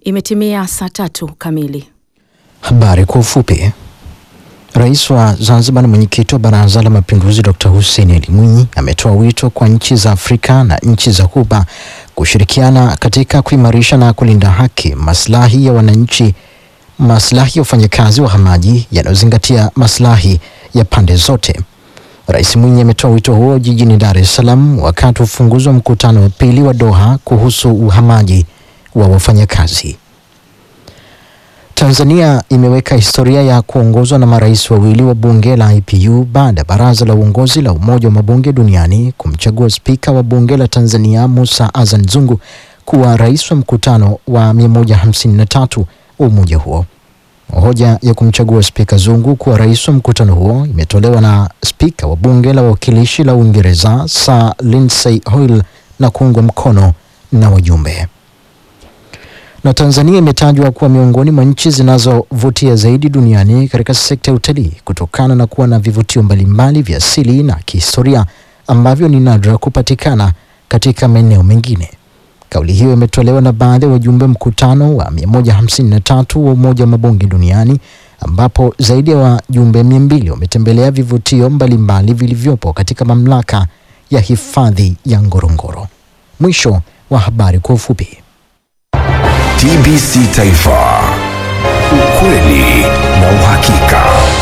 Imetimia saa tatu kamili. Habari kwa ufupi. Rais wa Zanzibar na mwenyekiti wa Baraza la Mapinduzi Dr. Hussein Ali Mwinyi ametoa wito kwa nchi za Afrika na nchi za Ghuba kushirikiana katika kuimarisha na kulinda haki, maslahi ya wananchi, maslahi ya wafanyakazi wahamaji yanayozingatia maslahi ya pande zote. Rais Mwinyi ametoa wito huo jijini Dar es Salaam wakati wa ufunguzi wa mkutano wa pili wa Doha kuhusu uhamaji wa wafanyakazi. Tanzania imeweka historia ya kuongozwa na marais wawili wa bunge la IPU baada ya baraza la uongozi la Umoja wa Mabunge Duniani kumchagua spika wa bunge la Tanzania Musa Azan Zungu kuwa rais wa mkutano wa 153 wa umoja huo. Hoja ya kumchagua spika Zungu kuwa rais wa mkutano huo imetolewa na spika wa bunge la wawakilishi la Uingereza Sir Lindsay Hoyle na kuungwa mkono na wajumbe na Tanzania imetajwa kuwa miongoni mwa nchi zinazovutia zaidi duniani katika sekta ya utalii kutokana na kuwa na vivutio mbalimbali vya asili na kihistoria ambavyo ni nadra kupatikana katika maeneo mengine. Kauli hiyo imetolewa na baadhi ya wajumbe mkutano wa 153 wa Umoja wa Mabunge Duniani ambapo zaidi ya wajumbe 200 wametembelea vivutio mbalimbali vilivyopo katika mamlaka ya hifadhi ya Ngorongoro. Mwisho wa habari kwa ufupi. TBC Taifa, ukweli na uhakika.